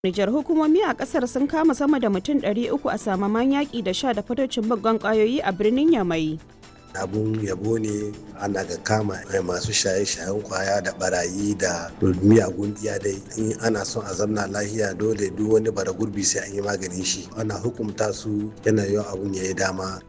Nijar hukumomi a kasar sun kama sama da mutum 300 a samaman yaƙi da sha da fatocin baggan ƙwayoyi a birnin Yamai. abun yabo ne ana ga kama masu shaye-shayen kwaya da barayi da miyagun iya dai in ana son a zamna lahiya dole duk wani bara gurbi sai an yi maganin shi ana hukumta su yana yawan abun ya yi dama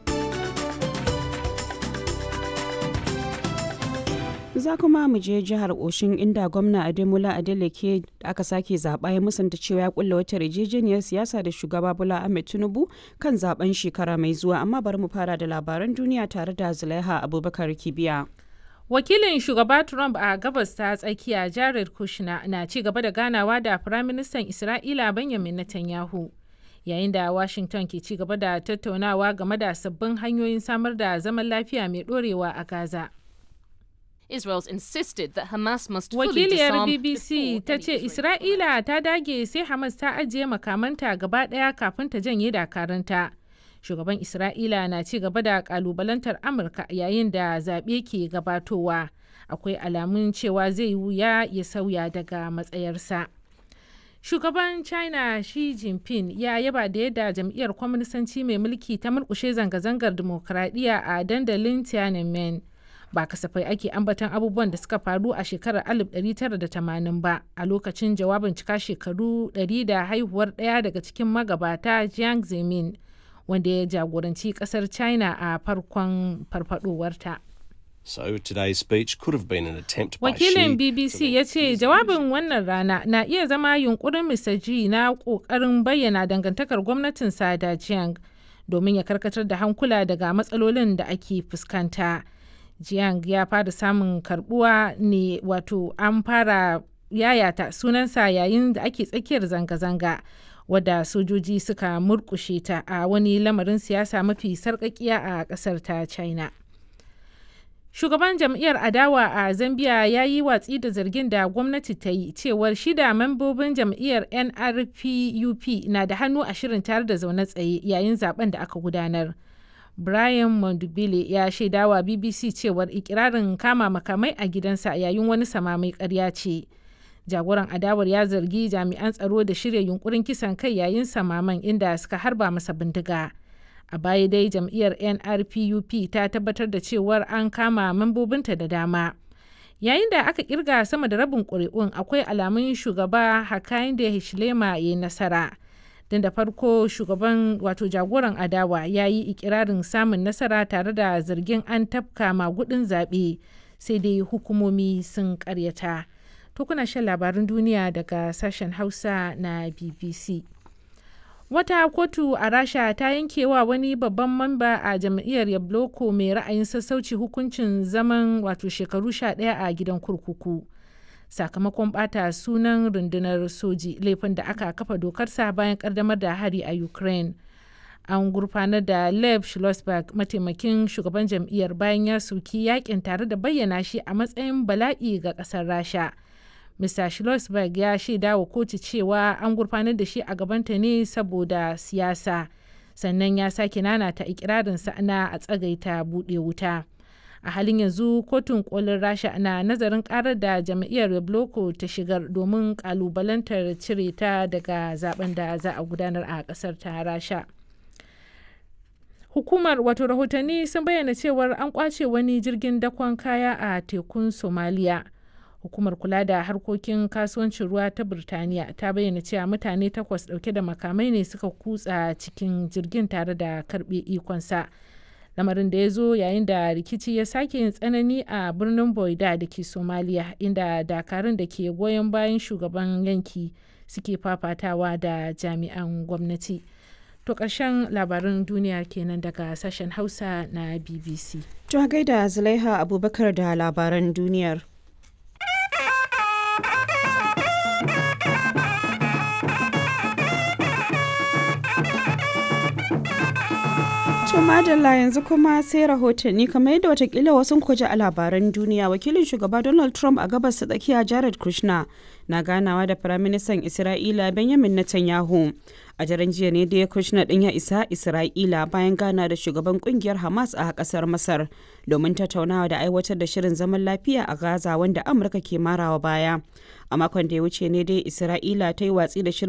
za kuma mu je jihar oshin inda gwamna ademola adeleke da aka sake zaɓa ya musanta cewa ya kulla wata yarjejeniyar siyasa da shugaba bola ahmed tinubu kan zaben shekara mai zuwa amma bari mu fara da labaran duniya tare da zulaiha abubakar kibiya wakilin shugaba trump a gabas ta tsakiya jared kushner na ci gaba da ganawa da firaministan isra'ila benjamin netanyahu yayin da washington ke ci gaba da tattaunawa game da sabbin hanyoyin samar da zaman lafiya mai dorewa a gaza Israel's insisted that Hamas must fully Wakiliyar disarm BBC before ta any ce Israeli Isra'ila ta dage sai Hamas ta ajiye makamanta gaba ɗaya kafin ta janye dakaranta. Shugaban Isra'ila na ci gaba da kalubalantar Amurka yayin da zaɓe ke gabatowa. Akwai alamun cewa zai wuya ya sauya daga matsayarsa. Shugaban China Xi Jinping ya yaba da yadda jam'iyyar kwaminisanci mai mulki ta murkushe zanga-zangar dimokuraɗiyya a dandalin Tiananmen. ba kasafai ake ambaton abubuwan da suka faru a shekarar 1980 ba a lokacin jawabin cika shekaru 100 da haihuwar ɗaya daga cikin magabata Jiang Zemin wanda ya jagoranci ƙasar China a farkon farfadowarta. So today's speech could have been an attempt by Wakilin Xi BBC to ya ce jawabin wannan rana na iya zama yunkurin Mr. Xi na ƙoƙarin bayyana dangantakar gwamnatin da Jiang domin ya karkatar da hankula daga matsalolin da ake fuskanta. Jiang ya fara samun karbuwa ne wato an fara yayata sunansa yayin da ake tsakiyar zanga-zanga wadda sojoji suka murkushe ta a wani lamarin siyasa mafi sarƙaƙiya a ƙasar ta China. Shugaban jam'iyyar adawa a Zambia ya yi watsi da zargin da gwamnati ta yi cewar shida membobin jam'iyyar NRPUP na da hannu a shirin tare da zaune tsaye yayin zaben da aka gudanar. Brian Mondubile ya shaidawa BBC cewar ikirarin kama makamai a gidansa yayin wani samamai karya ce. Jagoran adawar ya zargi jami'an tsaro da shirya yunkurin kisan kai yayin samaman inda suka harba masa bindiga. A baya dai jam'iyyar NRPUP ta tabbatar da cewar an kama membobinta da dama. Yayin da aka kirga sama da rabin ƙuri'un akwai alamun shugaba Hakainde Hichilema ya yi nasara. don da farko shugaban wato jagoran adawa ya yi ikirarin samun nasara tare da zargin an tafka magudin zaɓe sai dai hukumomi sun karyata to kuna shan labarin duniya daga sashen hausa na bbc wata kotu a rasha ta yankewa wani babban mamba a jam'iyyar yabloko mai ra'ayin sassauci hukuncin zaman wato shekaru 11 a gidan kurkuku. sakamakon bata sunan rundunar soji laifin da aka kafa dokarsa bayan kaddamar da hari a ukraine an gurfanar da lev schlossberg mataimakin shugaban jam'iyyar bayan ya soki yakin tare da bayyana shi a matsayin bala'i ga kasar rasha mr schlossberg ya shaida wa kotu cewa an gurfanar da shi a gabanta ne saboda siyasa sannan ya sake nanata ikirarinsa na a tsagaita buɗe wuta. a halin yanzu kotun kolin rasha na nazarin karar da jam'iyyar rebloko ta shigar domin kalubalantar cire ta daga zaben da za a gudanar a kasar ta rasha hukumar wato rahotanni sun bayyana cewar an kwace wani jirgin dakon kaya a tekun somaliya hukumar kula da harkokin kasuwancin ruwa ta birtaniya ta bayyana cewa mutane takwas dauke da makamai ne suka kutsa cikin jirgin tare da karbe ikonsa lamarin da ya zo yayin da rikici ya sake yin tsanani a birnin boida da ke somaliya inda dakarun da ke goyon bayan shugaban yanki suke fafatawa da jami'an gwamnati to ƙarshen labarin duniya kenan daga sashen hausa na bbc To gaida Zulaiha Abubakar da labaran duniyar. To madalla yanzu kuma sai rahotanni kamar yadda watakila wasu kuji a labaran duniya wakilin shugaba Donald Trump a gabas ta tsakiya Jared Kushner na ganawa da firaministan Isra'ila Benjamin Netanyahu. A daren jiya ne da Kushner din ya isa Isra'ila bayan gana da shugaban kungiyar Hamas a kasar Masar domin tattaunawa da aiwatar da shirin zaman lafiya a Gaza wanda Amurka ke marawa baya. a makon da ya wuce ne dai isra'ila ta yi watsi da shirin